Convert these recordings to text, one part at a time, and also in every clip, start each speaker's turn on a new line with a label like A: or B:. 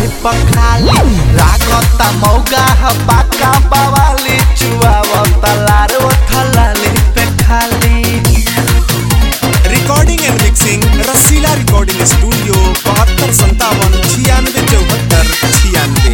A: पखाली लागता मौगा ह पाका बवाली चुआवता लार ओठलाली पे खाली
B: recording and mixing Rasila recording studio बहत्तर संतावन छियानवे चौहत्तर छियानवे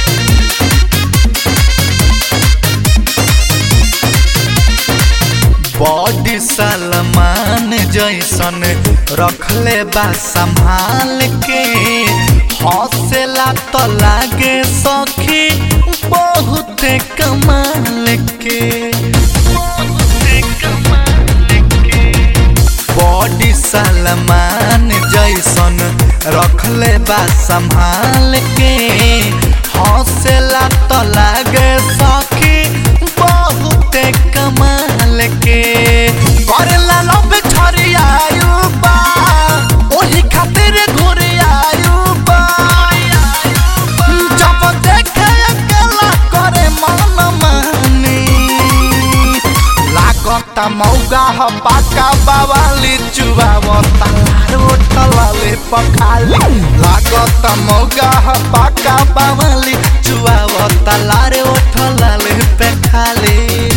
A: बॉडी सलमान जैसन रखले बा संभाल के हौसला तो लागे सखी बहुत कमाल के बॉडी सलमान जैसन रखले बा संभाल के हौसला तो लागे सखी बहुत कमाल के करेला लब छरियायु बा ओही खातिर घुरियायु बा जब देखे अकेला करे मन मानी लागता मौगा ह पाका बावाली चुबावता लार ओठलाले पखाली लागता मौगा ह पाका बावाली चुबावता लार ओठलाले पे खाली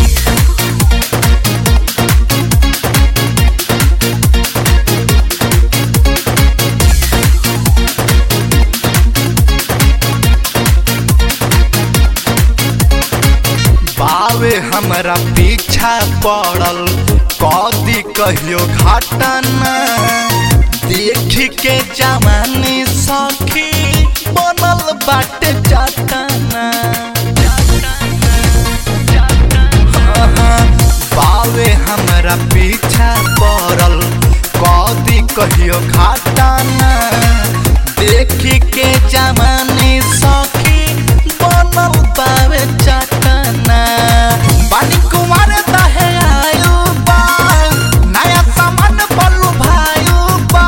A: बावे हमरा पीछा पड़ल कदी कहियो घटना देख के जवानी सखी बनल बाटे चटना बावे हमरा पीछा पड़ल कदी कहियो घटना देख के जवानी सखी बनल बावे चटना पानी कुमार दहे आयु बा नया सामान बलू भायु बा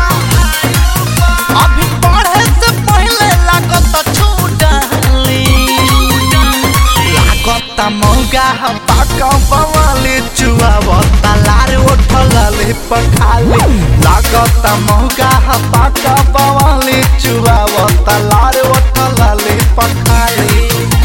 A: अभी पढ़े से पहले लागत छूटाली लागत मौगा ह पाका बवाली चुआवता लार ओठलाले पखाली लागत मौगा ह पाका बवाली चुआवता लार ओठलाले पखाली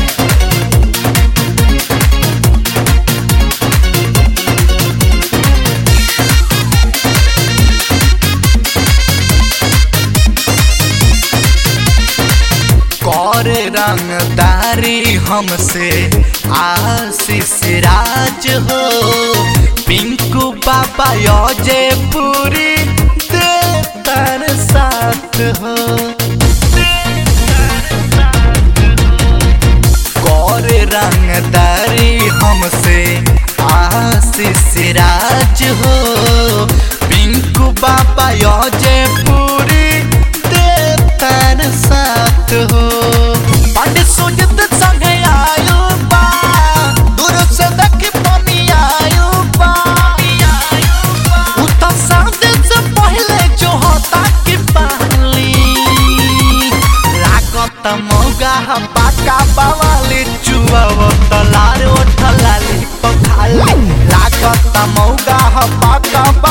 A: करे रंगदारी हमसे आशीष राज हो पिंकू बाबा योजे पूरी देतर साथ हो करे रंगदारी हमसे आशीष राज हो पिंकू बाबा योजे पूरी देतर साथ हो पंडित सुजित संगे आयु बा दूर से देखी पानी आयु बा उता सादे से पहले जो होता की पाली लागत मौगा ह पाका बावाली चुआवत लार ओठलाली पखाली लागत मौगा ह पाका